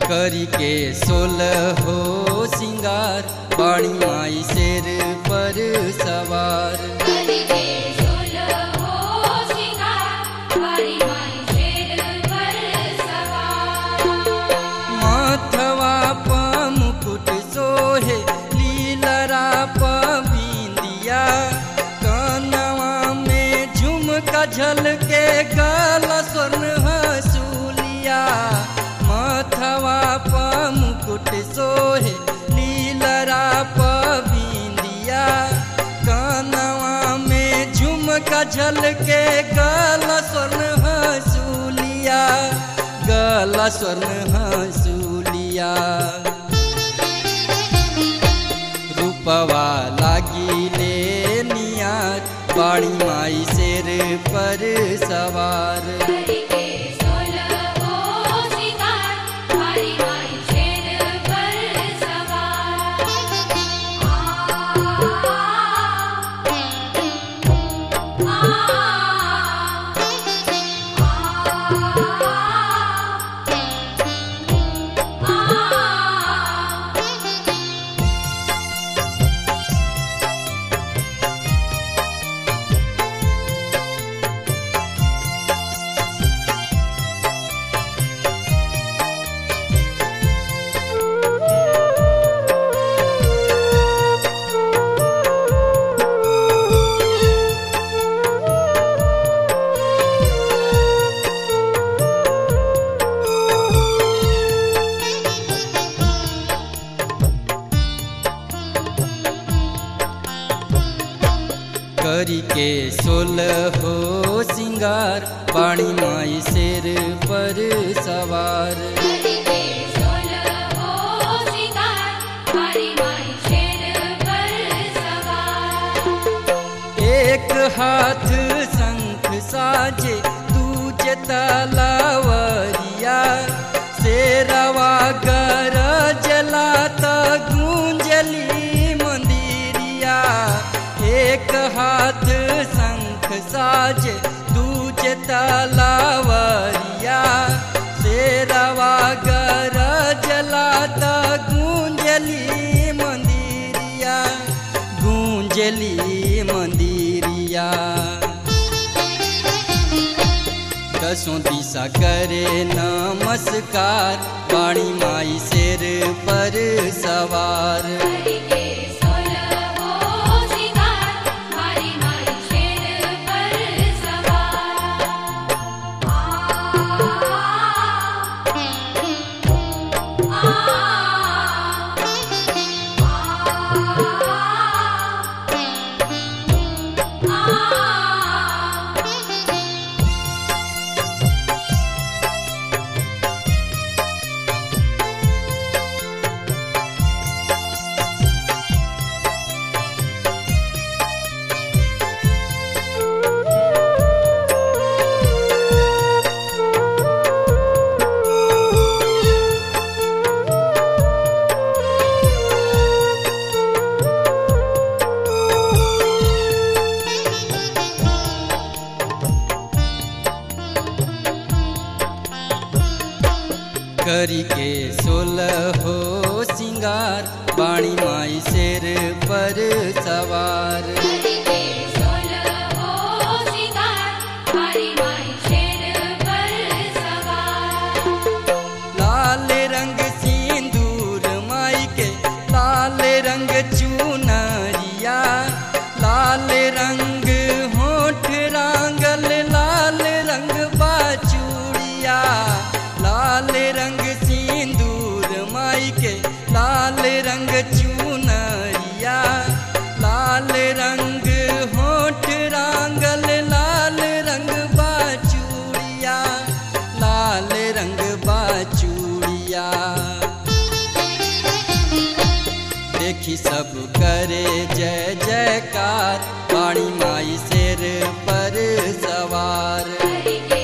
करी के सोलह हो सिंगार बाणी माई शेर पर सवार करिके सोलहो सिंगार बारी माई शेर पर सवार माथवा प मुकुट सोहे लीलरा प बिंदिया कानवा में झुमका झलके गला स्वर्ण हसूलिया माथवा प मुकुट सोहे लीलरा प बिंदिया कानवा में झुमका झलके गला स्वर्ण हसूलिया गला स्वर्ण हसूलिया रूपवा लागिले नियार बाणी माई शेर पर सवार करिके सोलहो सिंगार बारी माई शेर पर सवार करी के सोलह हो सिंगार बाणी माई शेर पर सवार करिके सोलहो सिंगार बारी माई शेर पर सवार एक हाथ शंख साजे दूजे तलावरिया शेरवा गर जलाता गूंजली मंदिरिया एक हाथ शंख साजे दूजे तलावरिया शेरवा गर जलाता गूंजली मंदिरिया गूंजली मंदिरिया दसों दिशा करे नमस्कार पाणी माई शेर पर सवार करिके सोलहो सिंगार बारी माई शेर पर सवार करी के सोलह हो सिंगार बाणी माई शेर पर सवार करिके सोलहो सिंगार बारी माई शेर पर सवार लाल रंग सिंदूर माई के लाल रंग चुनरिया लाल रंग होठ रांगल लाल रंग बाचूड़िया लाल रंग सिंदूर माई के लाल रंग चुनरिया लाल रंग होठ रांगल लाल रंग बाचूड़िया लाल रंग बाचूड़िया देखी सब करे जय जयकार पाणी माई शेर पर सवार करिके